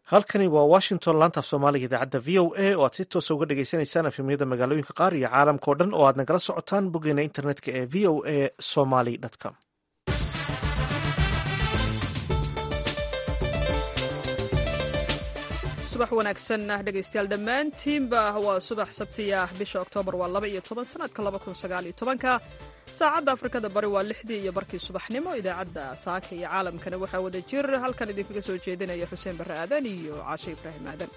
halkani waa washington laanta af soomaaliga idaacadda v o a oo aad si toosa uga dhagaysanaysaan efemyada magaalooyinka qaar iyo caalamka o dhan oo aad nagala socotaan boggeena internetka ee v o a somaly com subax wanaagsan dhegaystayaal dhammaantiinba waa subax sabti ah bisha oktoobar waa laba iyo toban sanadka laba kun sagaal iyo tobanka saacadda afrikada bari waa lixdii iyo barkii subaxnimo idaacadda saaka iyo caalamkana waxaa wada jir halkan idinkaga soo jeedinaya xuseen barre aadan iyo caashe ibraahim aadan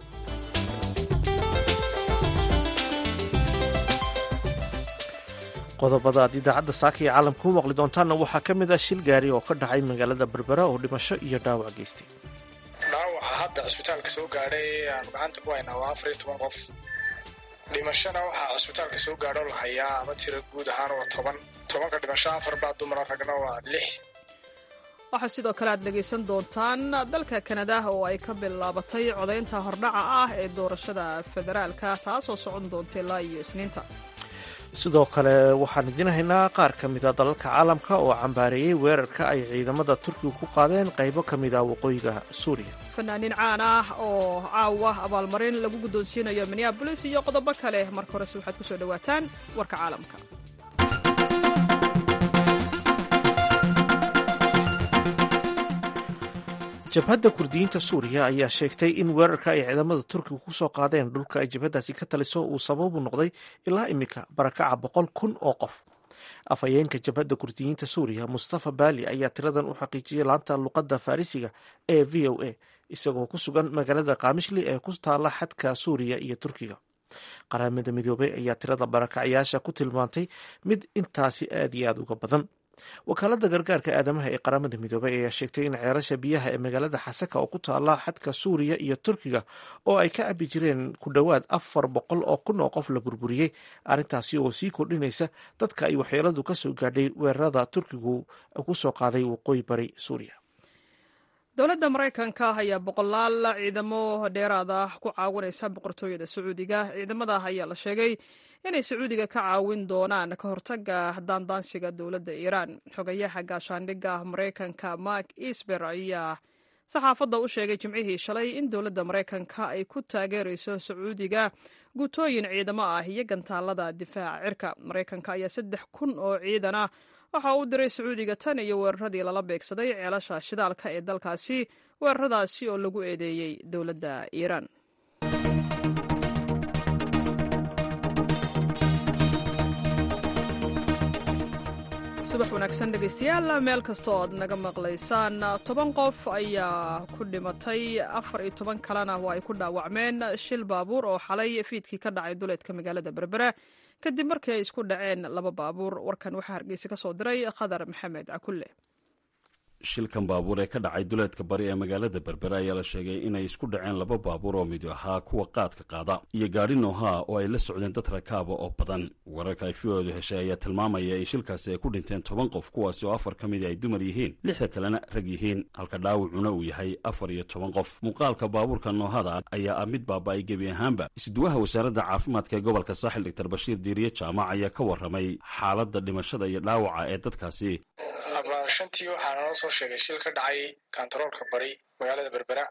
qodobada aad idaacadda saaka iyo caalamka ku maqli doontaanna waxaa ka mid ah shil gaari oo ka dhacay magaalada berbera oo dhimasho iyo dhaawac geystay dhaawaca hadda cisbitaalka soo gaadhay aanu gacanta ku haynaa waa afar iyo toban qof dhimashana waxaa cisbitaalka soo gaadho la hayaa ama tira guud ahaan waa toban tobanka dhimasho afar baa dumara ragna waa lix waxaa sidoo kale aad dhegaysan doontaan dalka kanada oo ay ka bilaabatay codaynta hordhaca ah ee doorashada federaalka taasoo socon doonta ilaa iyo isniinta sidoo kale waxaan idiin haynaa qaar ka mid a dalalka caalamka oo cambaareeyey weerarka ay ciidamada turkiga ku qaadeen qaybo ka mid ah waqooyiga suuriya fanaaniin caan ah oo caawa abaalmarin lagu guddoonsiinayo minneabolis iyo qodobo kale marka horese waxaad ku soo dhowaataan warka caalamka jabhadda kurdiyiinta suuriya ayaa sheegtay in weerarka ay ciidamada turkiga ku soo qaadeen dhulka ay jabhaddaasi ka taliso uu sababu noqday ilaa iminka barakaca boqol kun oo qof afhayeenka jabhadda kurdiyiinta suuriya mustafa baali ayaa tiradan u xaqiijiyey laanta luqadda farisiga ee v o a isagoo ku sugan magaalada kaamishli ee ku taala xadka suuriya iyo turkiga qaramada midoobey ayaa tirada barakacayaasha ku tilmaantay mid intaasi aad iyo aad uga badan wakaalada gargaarka aadamaha ee qaramada midoobey ayaa sheegtay in ceerasha biyaha ee magaalada xasaka oo ku taala xadka suuriya iyo turkiga oo ay ka cabi jireen ku dhowaad afar boqol oo kun oo qof la burburiyey arrintaasi oo sii kordhinaysa dadka ay waxyeeladu ka soo gaadhay weerarada turkigu ku soo qaaday waqooyi bari suuriya dowladda maraykanka ayaa boqolaal ciidamo dheeraad ah ku caawinaysa boqortooyada sacuudiga ciidamada ayaa la sheegay inay sacuudiga ka caawin doonaan ka hortaga daandaansiga dowladda iiraan xogayaha gaashaandhigga maraykanka mark isber ayaa saxaafadda u sheegay jimcihii shalay in dowladda maraykanka ay ku taageerayso sacuudiga guutooyin ciidamo ah iyo gantaalada difaaca cirka maraykanka ayaa saddex kun oo ciidan ah waxa uu diray sacuudiga tan iyo weeraradii lala beegsaday ceelasha shidaalka ee dalkaasi weeraradaasi oo lagu eedeeyey dowladda iiraan subax wanaagsan dhegaystayaal meel kastoo aad naga maqlaysaan toban qof ayaa ku dhimatay afar iyo toban kalena waa ay ku dhaawacmeen shil baabuur oo xalay fiidkii ka dhacay duleedka magaalada berbera kadib markii ay isku dhaceen laba baabuur warkan waxaa hargeysa ka soo diray khadar maxamed cakulle shilkan baabuur ee ka dhacay duleedka bari ee magaalada berbera ayaa la sheegay inay isku dhaceen laba baabuur oo mid ahaa kuwa qaadka qaada iyo gaari noohaa oo ay la socdeen dad rakaaba oo badan wararka ay fioodu heshay ayaa tilmaamaya in shilkaasi ay ku dhinteen toban qof kuwaasi oo afar ka midii ay dumar yihiin lixda kalena rag yihiin halka dhaawacuna uu yahay afar iyo toban qof muuqaalka baabuurka noohada ayaa ah mid baaba-ay gebi ahaanba isduwaha wasaaradda caafimaadka ee gobolka saaxil doctor bashiir diiriye jaamac ayaa ka warramay xaaladda dhimashada iyo dhaawaca ee dadkaasi shantii waxaa naloo soo sheegay shil ka dhacay kantaroolka bari magaalada berbera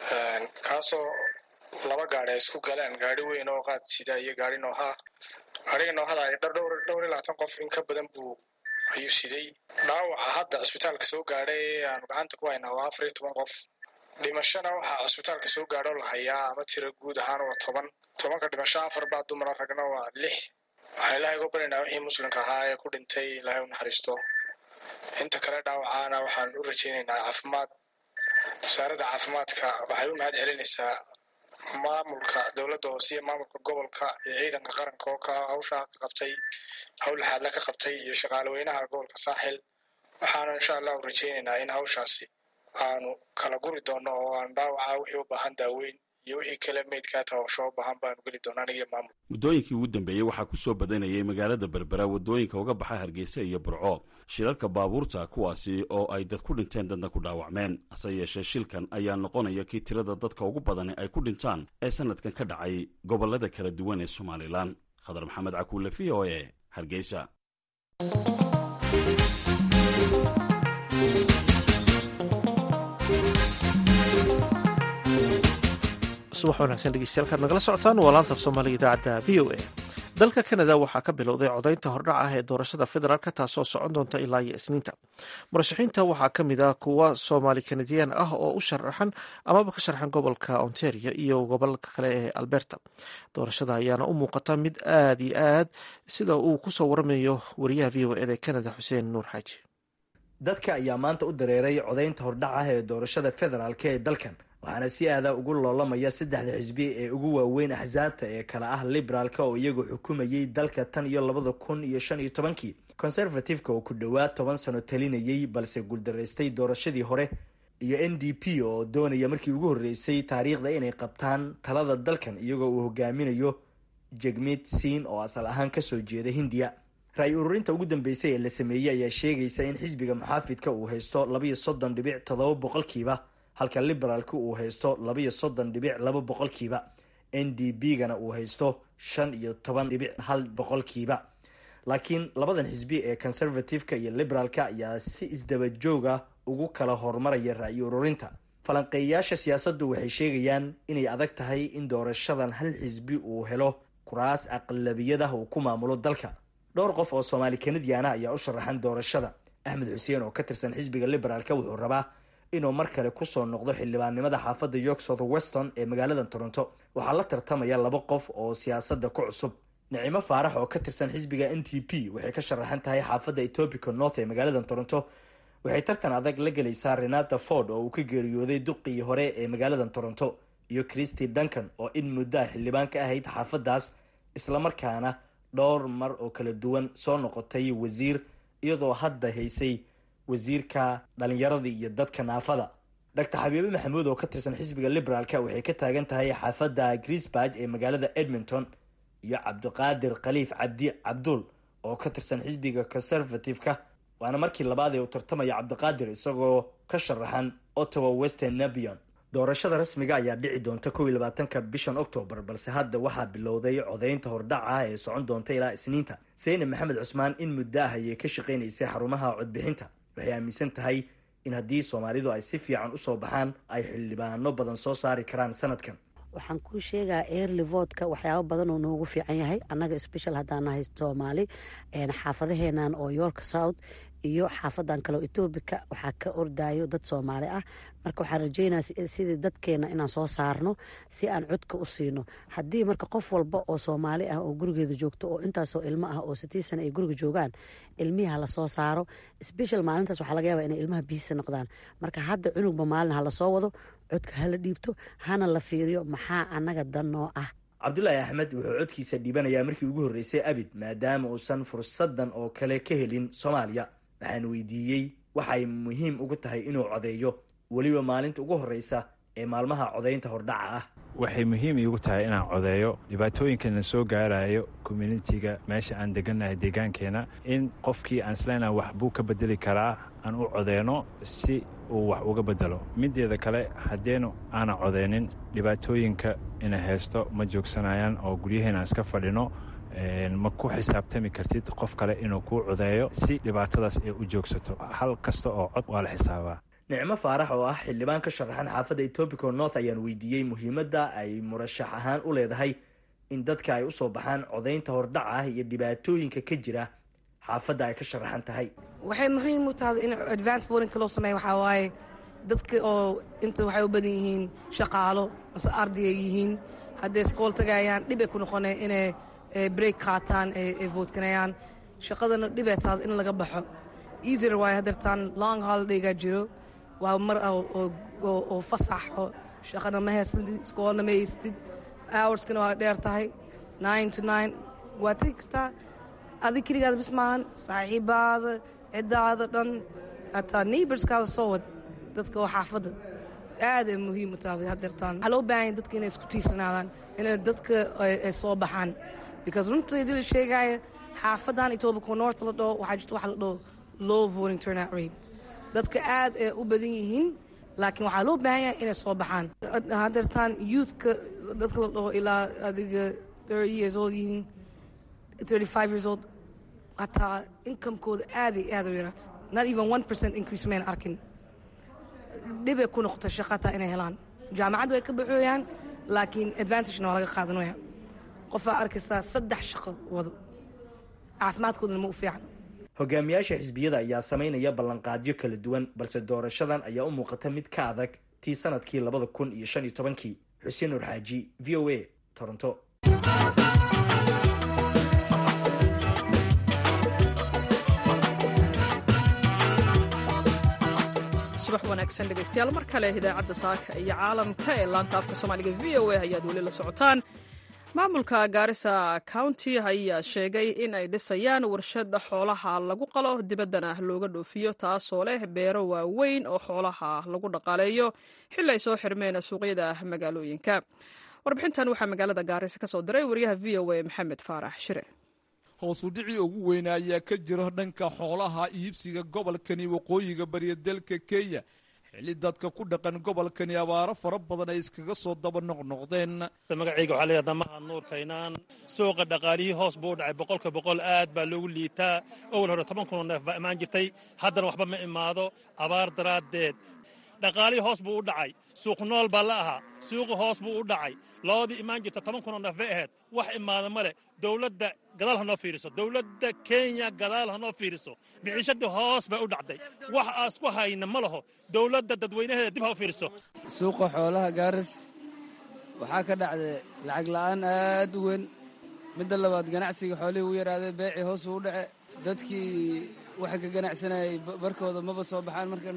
kaasoo laba gaari ay isku galeen gaari weyn oo qaad sida iyo gaari noohaa gaariga noohada ay dhowr iyo labaatan qof in ka badan buu ayuu siday dhaawaca hadda cisbitaalka soo gaadhay ee aanu gacanta ku haynaa waa afar iyo toban qof dhimashana waxaa cisbitaalka soo gaadho la hayaa ama tira guud ahaan waa toban tobanka dhimasho afar baa dumara ragna waa lix waxaan ilaahay uga baryaynaa wixii muslimka ahaa ee ku dhintay ilaahay u naxariisto inta kale dhaawacaana waxaan u rajaynaynaa caafimaad wasaaradda caafimaadka waxay u mahad celinaysaa maamulka dowladda hoose iyo maamulka gobolka iyo ciidanka qaranka oo ka hawshaa ka qabtay hawl laxaadla ka qabtay iyo shaqaalaweynaha gobolka saaxil waxaana insha allah u rajaynaynaa in hawshaasi aanu kala guri doono oo aan dhaawaca wixii u baahan daaweyn iyo wixii kale meydkaa taawasho u baahan baanu geli doona anigiyo maamul muddooyinkii ugu dambeeyey waxaa ku soo badanayay magaalada berbera waddooyinka uga baxa hargeysa iyo burco shilalka baabuurta kuwaasi oo ay dad ku dhinteen dadna ku dhaawacmeen hase yeeshee shilkan ayaa noqonaya kii tirada dadka ugu badani ay ku dhintaan ee sanadkan ka dhacay gobollada kala duwan ee somalilan khadar maxamed cakuule v o e hargeysa subax wanaagsan dhegeystayaal nagala socotaan waa laanta af soomaaliga idaacadda v o a dalka kanada waxaa ka bilowday codaynta hordhac ah ee doorashada federaalk taasoo socon doonta ilaa iyo isniinta murashaxiinta waxaa ka mid ah kuwa soomaali kanadiyaan ah oo u sharaxan amaba ka sharxan gobolka ontario iyo gobolka kale ee alberta doorashada ayaana u muuqata mid aad iyo aad sida uu kusoo waramayo wariyaha v o eda ee kanada xuseen nuur xaaji dadka ayaa maanta u dareeray codaynta hordhac ah ee doorashada federaalk ee dalkan waxaana si aada ugu loolamaya saddexda xisbi ee ugu waaweyn axsaabta ee kale ah liberaalka oo iyagu xukumayay dalka tan iyo labada kun iyo shan iyo tobankii conservative-ka oo ku dhowaad toban sano talinayay balse guuldaraystay doorashadii hore iyo n d p oo doonaya markii ugu horreysay taariikhda inay qabtaan talada dalkan iyagoo uu hogaaminayo jegmid siin oo asal ahaan kasoo jeeda hindiya ra-y ururinta ugu dambeysay ee la sameeyey ayaa sheegaysa in xisbiga muxaafidka uu haysto labaiyo soddon dhibic toddoba boqolkiiba halka liberaalka uu haysto labaiyo soddon dhibic laba boqolkiiba n d b gana uu haysto shan iyo toban dhibic hal boqolkiiba laakiin labadan xisbi ee conservative-ka iyo liberaalka ayaa si isdaba jooga ugu kala horumaraya ra-y ururinta falanqeeyayaasha siyaasaddu waxay sheegayaan inay adag tahay in doorashadan hal xisbi uu helo kuraas aqlabiyadah uu ku maamulo dalka dhowr qof oo soomaali kanadiana ayaa u sharaxan doorashada axmed xuseen oo ka tirsan xisbiga liberaalka wuxuu rabaa inuu mar kale kusoo noqdo xildhibaannimada xaafadda york south weston ee magaalada toronto waxaa la tartamaya laba qof oo siyaasadda ku cusub nicimo faarax oo ka tirsan xisbiga n t p waxay ka sharaxan tahay xaafadda etobica north ee magaalada toronto waxay tartan adag la gelaysaa renata ford oo uu ka geeriyooday duqii hore ee magaalada toronto iyo christy duncan oo in muddoa xildhibaan ka ahayd xaafaddaas islamarkaana dhowr mar oo kala duwan soo noqotay wasiir iyadoo hadda haysay wasiirka dhalinyaradii iyo dadka naafada doctor xabiibe maxamuud oo ka tirsan xisbiga liberaalka waxay ka taagan tahay xaafadda grisburg ee magaalada edmonton iyo cabdiqaadir khaliif cabdi cabdul oo ka tirsan xisbiga conservative-ka waana markii labaad ee uu tartamaya cabdiqaadir isagoo ka sharaxan ottawa western nabion doorashada rasmiga ayaa dhici doonta kow iyo labaatanka bishan octoobar balse hadda waxaa bilowday codaynta hordhaca ah ee socon doonta ilaa isniinta seyne maxamed cusmaan in muddo ah ayay ka shaqaynaysay xarumaha codbixinta waxay aaminsan tahay in haddii soomaalidu ay si fiican usoo baxaan ay xildhibaano badan soo saari karaan sanadkan waxaan kuu sheegaa early votka waxyaabo badan oo noogu fiican yahay annaga special haddaan nahay soomaali xaafadaheenan oo york south iyo xaafadan kaleo etoobika waxaa ka ordayo dad soomaali ah marka waxaan rajeynaya sidii dadkeena inaan soo saarno si aan codka u siino haddii marka qof walba oo soomaali ah oo gurigeeda joogto oo intaasoo ilmo ah oo sitii sana ay guriga joogaan ilmihii ha lasoo saaro special maalintaas waxaa laga yaaba inay ilmaha biisa noqdaan marka hadda cunugba maalin ha lasoo wado codka hala dhiibto hana la fiiriyo maxaa annaga danoo ah cabdulaahi axmed wuxuu codkiisa dhiibanayaa markii ugu horreysay abid maadaama uusan fursadan oo kale ka helin soomaaliya waxaan weydiiyey waxay muhiim ugu tahay inuu codeeyo weliba maalinta ugu horreysa ee maalmaha codaynta hordhaca ah waxay muhiim iigu tahay inaan codeeyo dhibaatooyinkana soo gaarayo communitiga meesha aan degannahay deegaankeena in qofkii aan isleynaa wax buu ka bedeli karaa aan u codeyno si uu wax uga bedelo mideeda kale haddeenu aanan codeynin dhibaatooyinka ina haysto ma joogsanayaan oo guryaheena aan iska fadhino ma ku xisaabtami kartid qof kale inuu kuu codeeyo si dhibaatadaas ay u joogsato hal kasta oo cod waa la xisaabaa nicmo faarax oo ah xildhibaan ka sharaxan xaafadda etobico north ayaan weydiiyey muhiimadda ay murashax ahaan u leedahay in dadka ay usoo baxaan codaynta hordhaca ah iyo dhibaatooyinka ka jira xaafadda ay ka sharaxan tahay waxay muhiim u tahay in advance votinka loo sameeya waxaa waaye dadka oo inta waxay u badan yihiin shaqaalo mase ardaya yihiin hadday iskool tagayaan dhib ay ku noqoneen inay break qaataan ay vootkanayaan shaqadana dhibay tahay in laga baxo easier waayo hadeertaan long holidaygaa jiro waa mar oo fasax oo shaqana ma haysatid iskoolna ma haysatid hourskana waa dheer tahay nine to nine waa tegi kartaa adig keligaada bis maahan saaxiibaada ciddaada dhan hataa neighborskaada soo wad dadka oo xaafadda aad ay muhiim u tahay hadeertaan waxaa loo baahan yahay dadka inay isku tiirsanaadaan inay dadka ay soo baxaan because runta hadii la sheegaayo xaafadan etobico north la dhaho waxaa jirta waxa la dhaho low voting turnout rate dadka aad ay u badan yihiin laakiin waxaa loo baahan yahay inay soo baxaan hadeertaan youthka dadka la dhaho ilaa adiga thirty years old yihiin thirty five years old hataa inkamekooda aaday aad u yaraata not even one percent increase mayna arkin dhibay ku noqota shaqataa inay helaan jaamacadda way ka baxooyaan laakiin advantagena waa laga qaadanaya qofaa arkaysaa saddex shaqo wado caafimaadkoodana ma u fiican hogaamiyaasha xisbiyada ayaa samaynaya ballanqaadyo kala duwan balse doorashadan ayaa u muuqata mid ka adag tii sanadkii labada kun iyo shan iyo tobankii xuseen nur xaaji v o a toronto subax wanaagsan dhegaystayaal mar kale idaacadda saaka iyo caalamka ee laanta afka soomaaliga v o a ayaad weli la socotaan maamulka gaarisa county ayaa sheegay in ay dhisayaan warshad xoolaha lagu qalo dibaddana looga dhoofiyo taasoo leh beero waaweyn oo xoolaha lagu dhaqaaleeyo xili ay soo xirmeen suuqyada magaalooyinka warbixintan waxaa magaalada gaarisa ka soo diray wariyaha v o a maxamed faarax shire hoosudhicii ugu weyna ayaa ka jira dhanka xoolaha iibsiga gobolkani waqooyiga bariya dalka kenya xilli dadka ku dhaqan gobolkani abaaro fara badan ay iskaga soo daba noqnoqdeen magacayga waxaa leeyahay damaha nuur kaynaan suuqa dhaqaalihii hoos buu u dhacay boqolka boqol aad baa loogu liitaa awal hore toban kunoo neef baa imaan jirtay haddana waxba ma imaado abaar daraaddeed dhaqaalihii hoos buu u dhacay suuq nool baa la ahaa suuqi hoos buu u dhacay loodii imaan jirta toban kunoo neef bay ahayd wax imaada ma leh dowladda gadaal ha noo fiiriso dowladda kenya gadaal ha noo fiiriso bixishadii hoos bay u dhacday wax aas ku hayna ma laho dowladda dadweynaheeda dib ha u fiiriso suuqa xoolaha gaaris waxaa ka dhacday lacag la'aan aad u weyn midda labaad ganacsiga xoolihii u yaraadee beecii hoos uu u dhace dadkii waxa ka ganacsanayay barkooda maba soo baxaan markan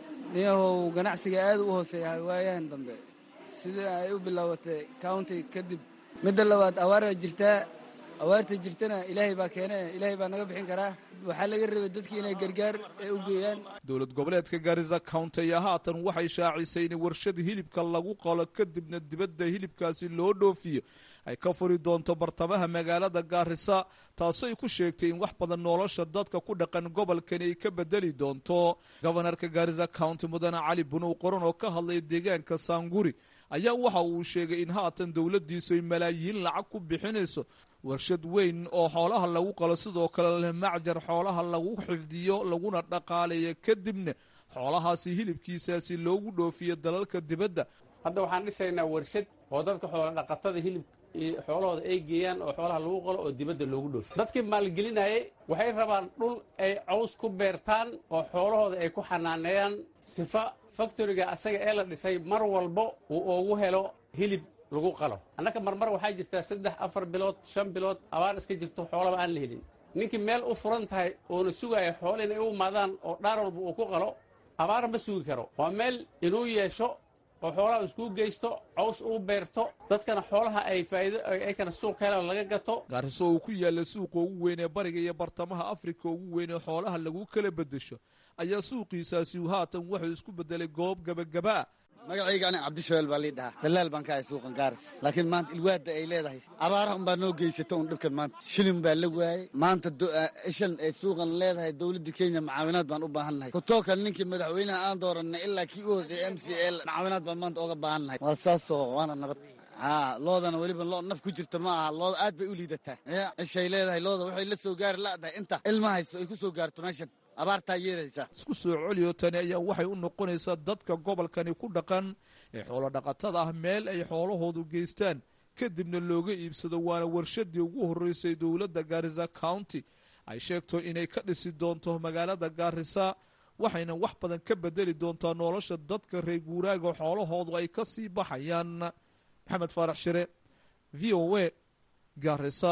niyahow ganacsiga aad u hooseeyahay waayahan dambe sidii ay u bilaabatay county kadib midda labaad awaaraa jirtaa awaarta jirtana ilaahay baa keene ilaahay baa naga bixin karaa waxaa laga rabay dadkii inay gargaar ee u geeyaan dowlad goboleedka gaarisa county ayaa haatan waxay shaacisay in warshada hilibka lagu qalo kadibna dibadda hilibkaasi loo dhoofiyo ay ka furi doonto bartamaha magaalada gaarisa taasoo ay ku sheegtay in wax badan nolosha dadka ku dhaqan gobolkani ay ka bedeli doonto gobanarka gaarisa county mudane cali bunow qoran oo ka hadlaya deegaanka saanguri ayaa waxa uu sheegay in haatan dowladdiisu ay malaayiin lacag ku bixinayso warshad weyn oo xoolaha lagu qalo sidoo kale leh macjar xoolaha lagu xifdiyo laguna dhaqaaleeyo kadibna xoolahaasi hilibkiisaasi loogu dhoofiyo dalalka dibadda hadda waxaan dhisaynaa warshad oo dadka xoola dhaqatada hilib xoolahooda ay geeyaan oo xoolaha lagu qalo oo dibadda loogu dhoofiyo dadkii maalgelinayay waxay rabaan dhul ay caws ku beertaan oo xoolahooda ay ku xanaaneeyaan sifa faktoriga asaga ee la dhisay mar walbo uu ugu helo hilib lagu qalo annaka marmar waxaa jirtaa saddex afar bilood shan bilood abaar iska jirto xoolaba aan la helin ninkii meel u furan tahay oona sugaaya xoole inay u imaadaan oo dhaar walba uu ku qalo abaar ma sugi karo waa meel inuu yeesho oo xoolaha iskuu geysto caws uu beerto dadkana xoolaha ay faa'iido aykana suuq helaan laga gato gaariso uu ku yaalla suuqa ugu weyn ee bariga iyo bartamaha afrika ugu weyn ee xoolaha lagu kala beddesho ayaa suuqiisaasi haatan wuxuu isku beddelay goob gebagabaa magacayga aniga cabdishabeel baa lii dhahaa dalaal baan ka ahay suuqan gaaris laakiin maanta ilwaadda ay leedahay abaaraha unbaa noo geysata un dhibkan maanta shilin baa la waayey maanta ishan ay suuqan leedahay dowladda kenya macaawinaad baan u baahannahay kutookan ninkii madaxweynaha aan dooranay ilaa kii u horreeyey m c l macaawinaad baan maanta oga baahannahay waa saasoo waana nabad haa loodana weliba loo naf ku jirta ma aha looda aad bay u liidataa ishay leedahay looda waxay la soo gaari la'dahay inta ilma hayso ay ku soo gaarto meeshan abaartaa yeeraysaa isku soo celiyo tani ayaa waxay u noqonaysaa dadka gobolkani ku dhaqan ee xoolo dhaqatada ah meel ay xoolahoodu geystaan kadibna looga iibsado waana warshadii ugu horreysay dowladda gaarisa county ay sheegto inay ka dhisi doonto magaalada gaarisa waxayna wax badan ka bedeli doontaa nolosha dadka reer guuraaga xoolahoodu ay ka sii baxayaan maxamed faarax shire v o a gaarisa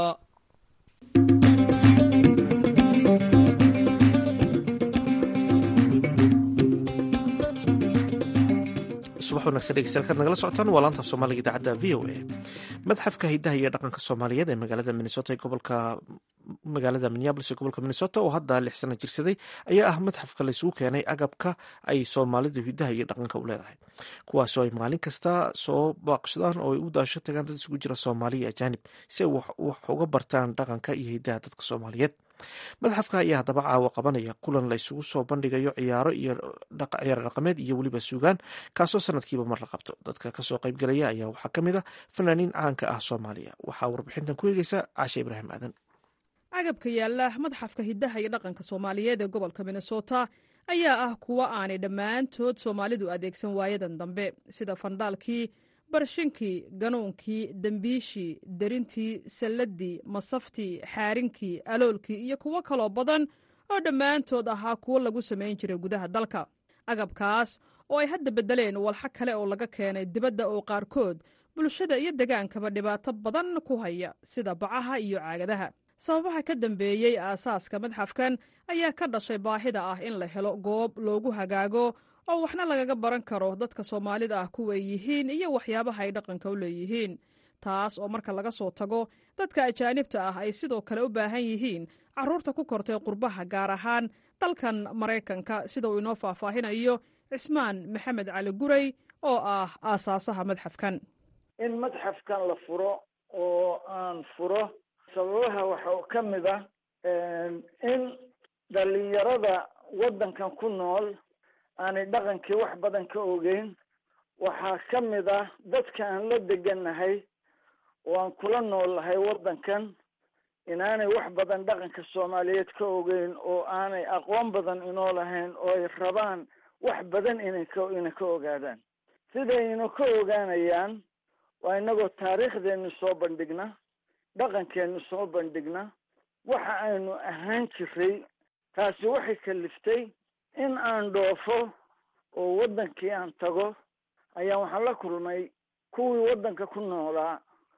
subax wanagsan dhegeystayaal nagala socotaan waa laanta soomaaliga idaacadda v o a madxafka hidaha iyo dhaqanka soomaaliyeed ee magaalada minnesota ee gobolka magaalada minneabolis ee gobolka minnesota oo hadda lix sano jirsaday ayaa ah madxafka laysugu keenay agabka ay soomaalidu hidaha iyo dhaqanka u leedahay kuwaasoo ay maalin kasta soo baaqshadaan oo ay u daasho tagaan dad isugu jira soomaali iyo ajaanib si ay wax uga bartaan dhaqanka iyo hidaha dadka soomaaliyeed madxafka ayaa haddaba caawa qabanaya kulan la isugu soo bandhigayo ciyaaro iyo ciyaaro dhaqameed iyo weliba suugaan kaasoo sanadkiiba mar la qabto dadka kasoo qaybgalaya ayaa waxaa ka mid a fanaaniin caanka ah soomaaliya waxaa warbixintan ku eegeysa caashe ibraahim aadan agabka yaalla madxafka hidaha iyo dhaqanka soomaaliyeed ee gobolka minnesota ayaa ah kuwo aanay dhammaantood soomaalidu adeegsan waayadan dambe sida fandhaalkii barshinkii ganuunkii dembiishii derintii salladii masaftii xaarinkii aloolkii iyo kuwo kaloo badan oo dhammaantood ahaa kuwo lagu samayn jiray gudaha dalka agabkaas oo ay hadda beddeleen walxo kale oo laga keenay dibadda oo qaarkood bulshada iyo degaankaba dhibaato badan ku haya sida bacaha iyo caagadaha sababaha ka dambeeyey aasaaska madxafkan ayaa ka dhashay baahida ah in la helo goob loogu hagaago oo waxna lagaga baran karo dadka soomaalida ah kuway yihiin iyo waxyaabaha ay dhaqanka u leeyihiin taas oo marka laga soo tago dadka ajaanibta ah ay sidoo kale u baahan yihiin carruurta ku kortay qurbaha gaar ahaan dalkan maraykanka sida uu inoo faahfaahinayo cismaan maxamed cali guray oo ah aasaasaha madxafkan in madxafkan la furo oo aan furo sababaha waxaa ka mid ah in dhalinyarada waddankan ku nool aanay dhaqankii wax badan ka ogeyn waxaa ka mid ah dadka aan la degannahay oo aan kula noolnahay waddankan inaanay wax badan dhaqanka soomaaliyeed ka ogeyn oo aanay aqoon badan inoo lahayn oo ay rabaan wax badan inay ka inay ka ogaadaan sidaynu ka ogaanayaan waa inagoo taariikhdeenu soo bandhigna dhaqankeenu soo bandhigna waxa aynu ahaan jiray taasi waxay kaliftay in aan dhoofo oo waddankii aan tago ayaa waxaan la kulmay kuwii waddanka ku noolaa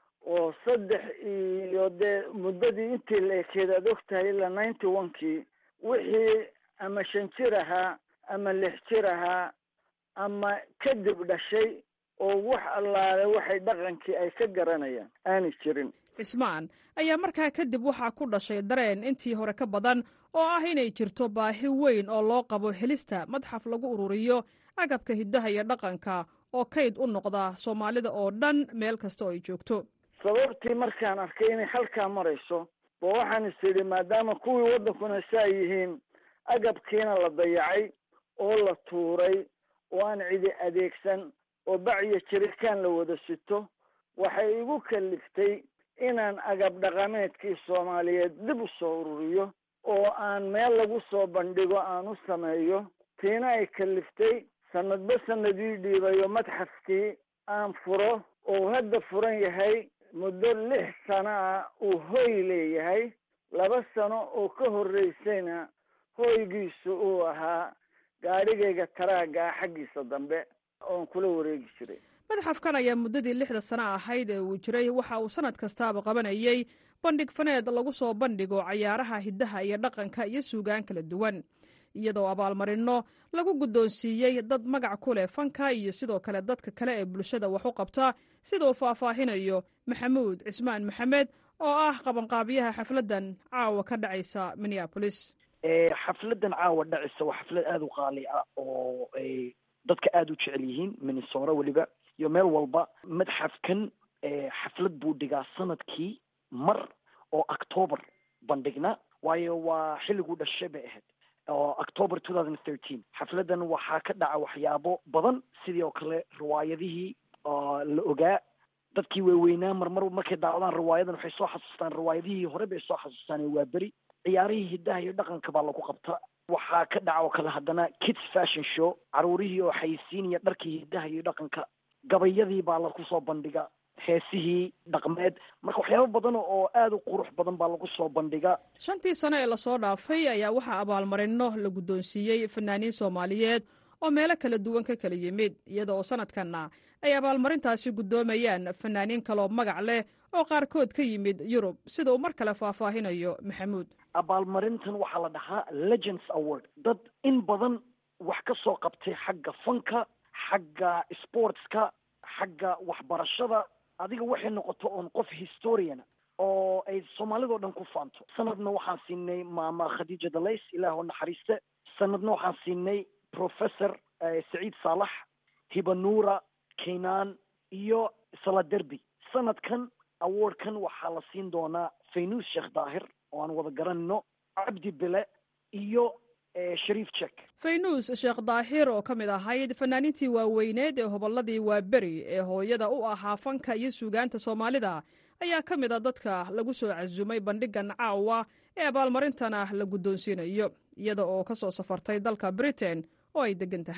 oo saddex iyo dee muddadii intii la ekeed aad og tahay ilaa ninety one kii wixii ama shan jir ahaa ama lix jir ahaa ama kadib dhashay oo wax allaale waxay dhaqankii ay ka garanayaan aanay jirin cismaan ayaa markaa kadib waxaa ku dhashay dareen intii hore ka badan oo ah inay jirto baahi weyn oo loo qabo helista madxaf lagu ururiyo agabka hiddaha iyo dhaqanka oo kayd u noqda soomaalida oo dhan meel kasta oo ay joogto sababtii markaan arkay inay halkaa marayso oo waxaan is idhi maadaama kuwii waddankuna saa yihiin agabkiina la dayacay oo la tuuray oo aan cidi adeegsan oo bacyo jirikaan la wada sito waxay igu kaliftay inaan agab dhaqameedkii soomaaliyeed dib u soo ururiyo oo aan meel lagu soo bandhigo aan u sameeyo tiina ay kaliftay sanadba sanadii dhiibayo madxafkii aan furo oo hadda furan yahay muddo lix sano ah uu hoy leeyahay laba sano oo ka horreysayna hoygiisu uu ahaa gaadhigayga taraagga ah xaggiisa dambe oon kula wareegi jiray madxafkan ayaa muddadii lixda sano ahayd ee uu jiray waxa uu sanad kastaaba qabanayey bandhig faneed lagu soo bandhigo cayaaraha hiddaha iyo dhaqanka iyo suugaan kala duwan iyadoo abaalmarinno lagu guddoonsiiyey dad magac ku leh fanka iyo sidoo kale dadka kale ee bulshada wax u qabta sida uu faahfaahinayo maxamuud cismaan maxamed oo ah qabanqaabiyaha xafladdan caawa ka dhacaysa minneabolis xafladan caawa dhacaysa waa xaflad aada u qaali ah oo ay dadka aada u jecel yihiin minnesora weliba iyo meel walba madxafkan xaflad buu dhigaa sanadkii mar oo october bandhigna waayo waa xilliguu dhashay bay ahayd oo october two thousand thirteen xafladan waxaa ka dhaca waxyaabo badan sidii oo kale riwaayadihii la ogaa dadkii waaweynaa marmar markay daawadaan riwaayadan waxay soo xasuustaan riwaayadihii hore bay soo xasuustaan waa beri ciyaarihii hiddaha iyo dhaqanka baa lagu qabta waxaa ka dhaca oo kale haddana kids fashion show caruurihii oo xayisiinaya dharkii hiddaha iyo dhaqanka gabayadii baa lagu soo bandhiga heesihii dhaqmeed marka waxyaabo badan oo aada u qurux badan baa lagu soo bandhiga shantii sano ee lasoo dhaafay ayaa waxaa abaalmarino la guddoonsiiyey fanaaniin soomaaliyeed oo meelo kala duwan ka kala yimid iyada oo sanadkanna ay abaalmarintaasi guddoomayaan fanaaniin kaloo magac leh oo qaarkood ka yimid yurub sida uu mar kale faahfaahinayo maxamuud abaalmarintan waxaa la dhahaa legends award dad in badan wax ka soo qabtay xagga fanka xagga sportska xagga waxbarashada adiga waxay noqoto oon qof historiana oo ay soomaalidao dhan ku faanto sanadna waxaan siinay maama khadiija dalays ilaah oo naxariiste sanadna waxaan siinay professor saciid saalax hibanuura kaynaan iyo saladerby sanadkan awardkan waxaa la siin doonaa faynuus sheekh daahir oo aan wada garanayno cabdi bele iyo shariif jek faynuus sheekh daahir oo ka mid ahayd fanaaniintii waaweyneed ee hobolladii waaberi ee hooyada u ahaa fanka iyo suugaanta soomaalida ayaa ka mid a dadka lagu soo casumay bandhigan caawa ee abaalmarintana la guddoonsiinayo iyada oo ka soo safartay dalka britain oo ay degan tahay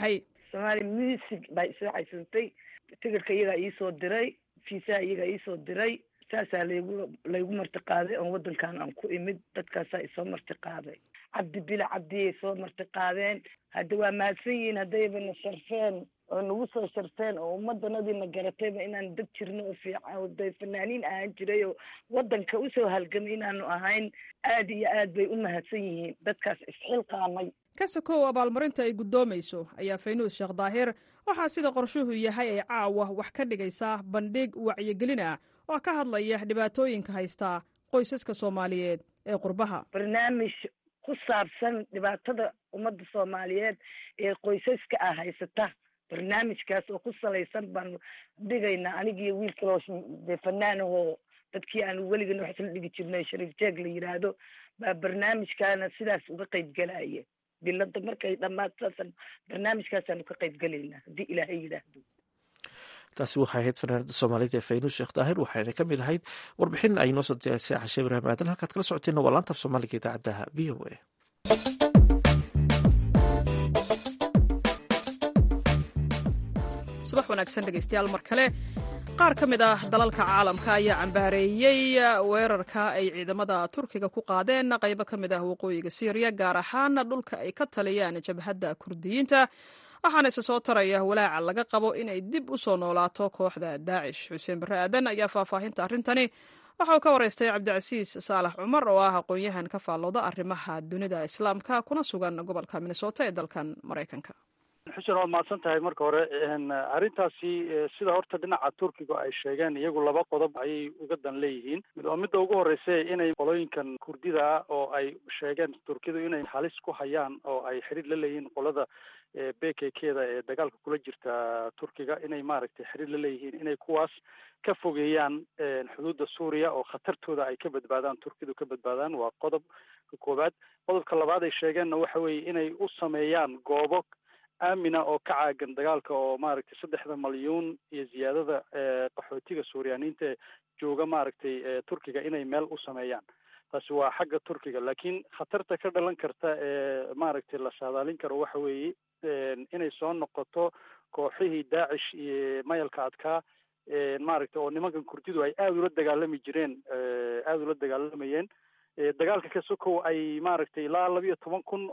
somaali music baa isoo xaysatay tigirka iyagaa iisoo diray fiisaha iyagaa iisoo diray saasaa laygu laygu marti qaaday oon wadankan aan ku imid dadkaasaa isoo marti qaaday cabdi bila cabdiyay soo marti qaadeen hadda waa mahadsan yihiin haddayba na sharfeen oo nagu soo sharfeen oo ummadanadiina garatayba inaan dad jirno oo fiican oo day fanaaniin ahaan jiray oo wadanka usoo halgamay inaanu ahayn aad iyo aad bay u mahadsan yihiin dadkaas isxilqaamay ka sokow abaalmarinta ay guddoomayso ayaa faynuus sheekh daahir waxaa sida qorshuhu yahay ay caawa wax ka dhigaysaa bandhig wacyigelin ah oo ka hadlaya dhibaatooyinka haystaa qoysaska soomaaliyeed ee qurbaha barnaamij ku saabsan dhibaatada ummadda soomaaliyeed ee qoysaska ah haysata barnaamijkaas oo ku salaysan baanu dhigaynaa anigiiyo wiil kaloo dee fanaanahoo dadkii aanu weligana wax isla dhigi jirnay shariif jeeg la yidhaahdo baa barnaamijkaana sidaas uga qayb galaya bilada markay dhammaad saasan barnaamijkaasaanu ka qayb gelaynaa haddii ilaahay yidhaahdo taasi waxay ahayd fanaanada soomaalida ee faynuus sheekh daahir waxayna ka mid ahayd warbixin ay noo soo diyaarisay cashe ibraahim aadan halkaad kala socoteenna waa laanta af soomaaliga idaacadda v o a subax wanaagsan dhegeystayaal mar kale qaar ka mid ah dalalka caalamka ayaa cambaareeyey weerarka ay ciidamada turkiga ku qaadeen qaybo ka mid ah waqooyiga syriya gaar ahaan dhulka ay ka taliyaan jabhadda kurdiyiinta waxaana isa soo taraya walaaca laga qabo inay dib u soo noolaato kooxda daacish xuseen barre aadan ayaa faahfaahinta arrintani waxa uu ka waraystay cabdicasiis saalax cumar oo ah aqoon-yahan ka faallooda arrimaha dunida islaamka kuna sugan gobolka minnesota ee dalkan maraykanka xuseen waad mahadsan tahay marka hore arrintaasi sida horta dhinaca turkiga ay sheegeen iyagu laba qodob ayay uga dan leeyihiin oo midda ugu horeysa inay qolooyinkan kurdida ah oo ay sheegeen turkidu inay halis ku hayaan oo ay xidhiir la leeyihiin qolada b k kda ee dagaalka kula jirta turkiga inay maaragtay xidhiir la leeyihiin inay kuwaas ka fogeeyaan xuduudda suuriya oo khatartooda ay ka badbaadaan turkidu ka badbaadaan waa qodobka koowaad qodobka labaad ay sheegeenna waxa weeye inay u sameeyaan goobo aamina oo ka caagan dagaalka oo maaragtay saddexda malyuun iyo ziyaadada qaxootiga suuriyaaniinta ee jooga maaragtay turkiga inay meel u sameeyaan taasi waa xagga turkiga laakiin khatarta ka dhalan karta ee maaragtay la saadaalin karo waxa weeye inay soo noqoto kooxihii daacish iyo mayalka adkaa maaragtay oo nimankan kurdidu ay aada ula dagaalami jireen aada ula dagaalamayeen dagaalka ka sokow ay maaragtay ilaa labiyo toban kun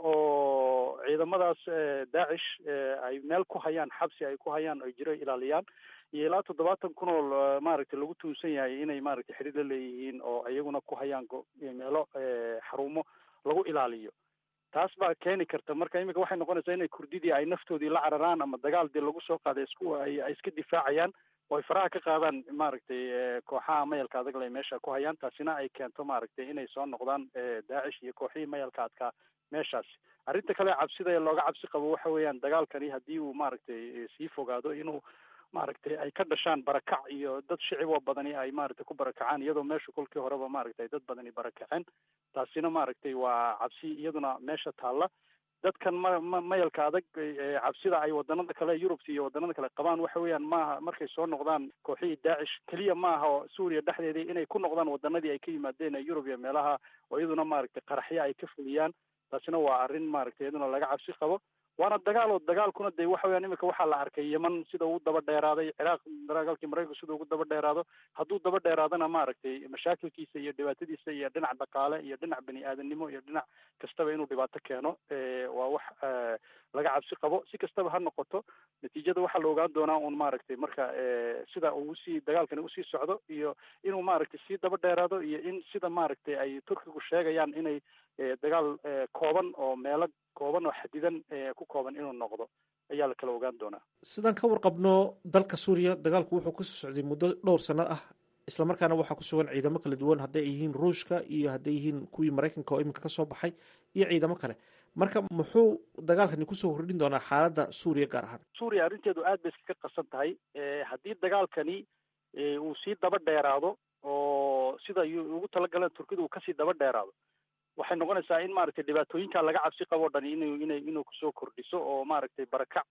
oo ciidamadaas daacish ay meel ku hayaan xabsi ay ku hayaan ay jiro ilaaliyaan iyo ilaa toddobaatan kun oo maaragtay lagu tuunsan yahay inay maaragtay xidhiir la leeyihiin oo iyaguna ku hayaan meelo xarumo lagu ilaaliyo taas baa keeni karta marka iminka waxay noqonaysaa inay kurdidii ay naftoodii la cararaan ama dagaal dee lagu soo qaaday isku ay iska difaacayaan oo ay faraha ka qaadaan maaragtay kooxaha mayalka adag le meesha ku hayaan taasina ay keento maaragtay inay soo noqdaan daacish iyo kooxihii mayalka adkaa meeshaasi arrinta kale cabsida ee looga cabsi qabo waxa weeyaan dagaalkani haddii uu maaragtay sii fogaado inuu maaragtay ay ka dhashaan barakac iyo dad shicib oo badani ay maaragtay ku barakacaan iyadoo meesha kolkii horeba maaragtay dad badani barakaceen taasina maaragtay waa cabsi iyaduna meesha taalla dadkan ma ma mayalka adag cabsida ay wadanada kale yurubta iyo wadanada kale qabaan waxa weeyaan maaha markay soo noqdaan kooxihii daacish keliya maaha oo suuriya dhexdeedii inay ku noqdaan wadanadii ay ka yimaadeen ee yurub iyo meelaha oo iyaduna maaragtay qaraxyo ay ka fuliyaan taasina waa arrin maaragtay iyaduna laga cabsi qabo waana dagaal oo dagaalkuna dee waxa weyaan imika waxaa la arkay yeman sida ugu daba dheeraaday ciraaq dagaalkii maraykanka sida ugu daba dheeraado hadduu daba dheeraadana maaragtay mashaakilkiisa iyo dhibaatadiisa iyo dhinac dhaqaale iyo dhinac bani aadamnimo iyo dhinac kastaba inuu dhibaato keeno waa wax laga cabsi qabo si kastaba ha noqoto natiijada waxaa la ogaan doonaa un maaragtay marka sida uu usii dagaalkani usii socdo iyo inuu maaragtay sii daba dheeraado iyo in sida maaragtay ay turkigu sheegayaan inay dagaal kooban oo meelo kooban oo xadidan ku kooban inuu noqdo ayaa la kala ogaan doonaa sidaan ka warqabno dalka suuriya dagaalku wuxuu kasoo socday muddo dhowr sano ah islamarkaana waxaa ku sugan ciidamo kala duwan hadday yihiin ruushka iyo hadday yihiin kuwii maraykanka oo iminka kasoo baxay iyo ciidamo kale marka muxuu dagaalkani kusoo kordhin doonaa xaaladda suuriya gaar ahaan suuriya arrinteedu aad bay iskaga qasan tahay haddii dagaalkani uu sii daba dheeraado oo sida ugu talagaleen turkidu uu kasii daba dheeraado waxay noqonaysaa in maaragtay dhibaatooyinka laga cabsi qabo o dhan inu ina inuu kusoo kordhiso oo maaragtay barakac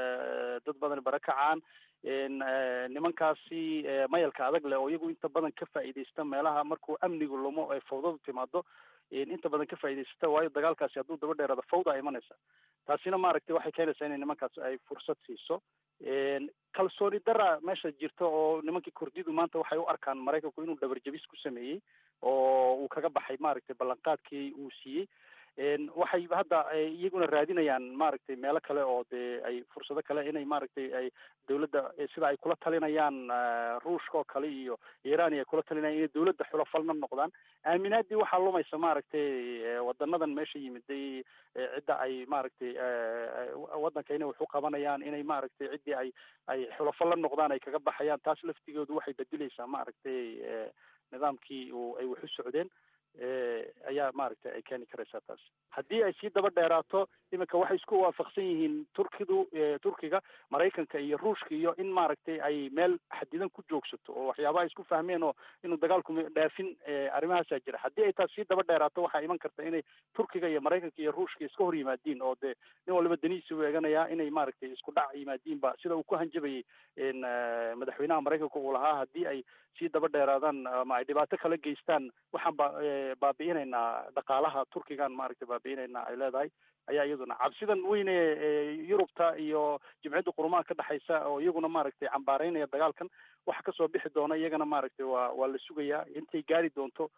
dad badan barakacaan nimankaasi mayalka adag leh oo iyagu inta badan ka faa'iidaysta meelaha markuu amnigu lumo ee fawdadu timaado inta badan ka faa'iidaysata waayo dagaalkaasi hadduu daba dheeraado fawda imanaysa taasina maaragtay waxay keenaysaa inay nimankaas ay fursad siiso kalsooni dara meesha jirta oo nimankii kurdidu maanta waxay u arkaan maraykanku inuu dhabarjabis ku sameeyey oo uu kaga baxay maaragtay ballanqaadkii uu siiyey waxay hadda iyaguna raadinayaan maaragtay meelo kale oo dee ay fursado kale inay maaragtay ay dawladda sida ay kula talinayaan ruushka oo kale iyo iran ay kula talinayaan inay dawladda xulafalna noqdaan aaminaadii waxaa lumaysa maaragtay wadanadan meesha yimiday cidda ay maaragtay waddanka inay wax u qabanayaan inay maaragtay ciddii ay ay xulafal la noqdaan ay kaga baxayaan taas laftigoodu waxay bedeleysaa maaragtay nidaamkii uu ay wax u socdeen ayaa maaragtay ay keeni karaysaa taas haddii ay sii daba dheeraato iminka waxay isku waafaqsan yihiin turkidu turkiga maraykanka iyo ruushka iyo in maaragtay ay meel xadidan ku joogsato oo waxyaabaha isku fahmeen oo inuu dagaalku dhaafin arrimahaasaa jira haddii ay taas sii daba dheeraato waxaa iman karta inay turkiga iyo maraykanka iyo ruushka iska hor yimaadiin oo dee nin waliba danihiisa u eeganayaa inay maaragtay isku dhac yimaadiinba sida uu ku hanjabayay madaxweynaha maraykanka uu lahaa haddii ay sii daba dheeraadaan ama ay dhibaato kala geystaan waxaan ba baabi'inaynaa dhaqaalaha turkigan maaragtay baabi'inaynaa ay leedahay ayaa iyaduna cabsidan weyne yurubta iyo jimciyadda qurumaha ka dhexaysa oo iyaguna maaragtay cambaareynaya dagaalkan waxa kasoo bixi doona iyagana maaragtay waa waa la sugayaa intay gaari doonto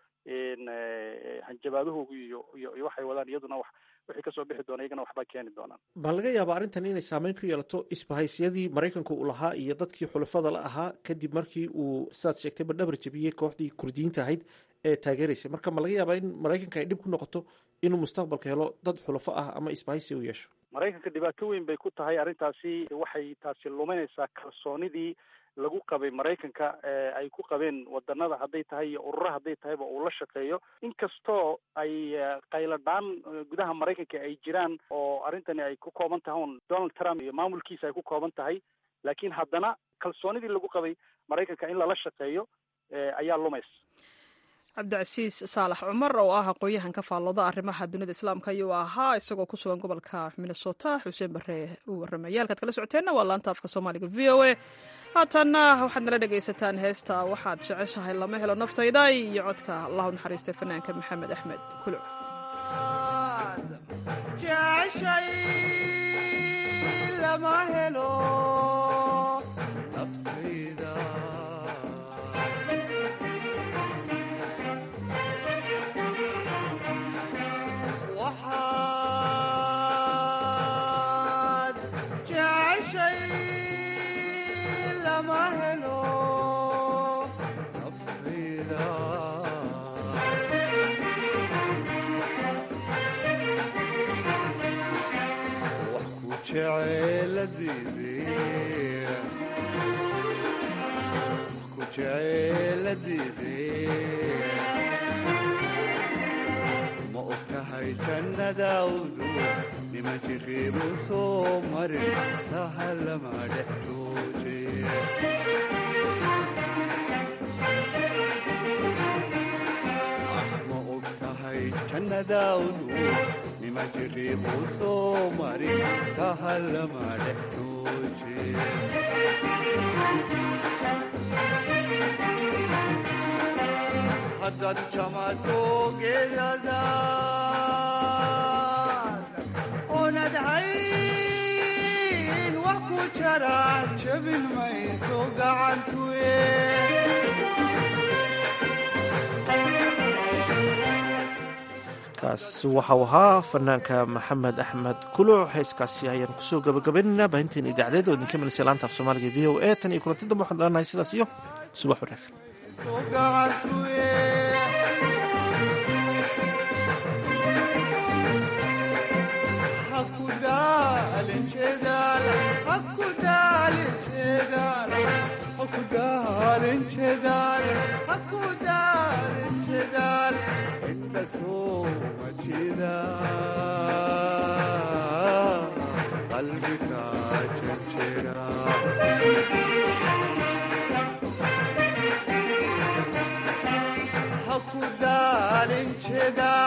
hanjabaadahoogu iyo iyo iyo waxay wadaan iyaduna wax wixii kasoo bixi doona iyagana waxbaa keeni doonaan baa laga yaabaa arrintan inay saameyn ku yeelato isbahaysyadii maraykanka uu lahaa iyo dadkii xulafada la ahaa kadib markii uu sidaad sheegtay badhabar jabiyey kooxdii kurdiyiinta ahayd ee taageeraysay marka ma laga yaabaa in maraykanka ay dhib ku noqoto inuu mustaqbalka helo dad xulafo ah ama isbahaysi u yeesho maraykanka dhibaato weyn bay ku tahay arrintaasi waxay taasi luminaysaa kalsoonidii lagu qabay maraykanka ay ku qabeen wadanada hadday tahay iyo urura hadday tahayba uu la shaqeeyo inkastoo ay qayladhaan gudaha maraykanka ay jiraan oo arrintani ay ku kooban tahay un donald trump iyo maamulkiisa ay ku kooban tahay laakiin haddana kalsoonidii lagu qabay maraykanka in lala shaqeeyo ayaa lumaysa cabdicasiis saalax cumar oo ah aqoon-yahan ka faallooda arrimaha dunida islaamka ayuu ahaa isagoo ku sugan gobolka minnesota xuseen bare uu warramaya halkaad kala socoteenna waa laanta afka soomaaliga v o a haatanna waxaad nala dhegaysataan heesta waxaad jeceshahay lama helo naftayda iyo codka allahu naxariistay fanaanka maxamed axmed kuluc ma og tahay jannadaawdu nima jiriibu soo marin sahalama dhex jooje ma og tahay jannadaawdu nima jiriibu soo marin sahalama dhex jooje haddaad jamato geedadaad oonad hayn wax ku jara jabin mayso gacantuye kaas waxau ahaa fanaanka maxamed axmed kuluc heeskaasi ayaan kusoo gabagabaynaynaa baahinteena idaacadeed oo idinka milisay laanta af soomaaliga v o a tan iyo kulanti dambe waxaan leenahay sidaas iyo subax wanaagsan qalbiga jajera hakudaalin jeeda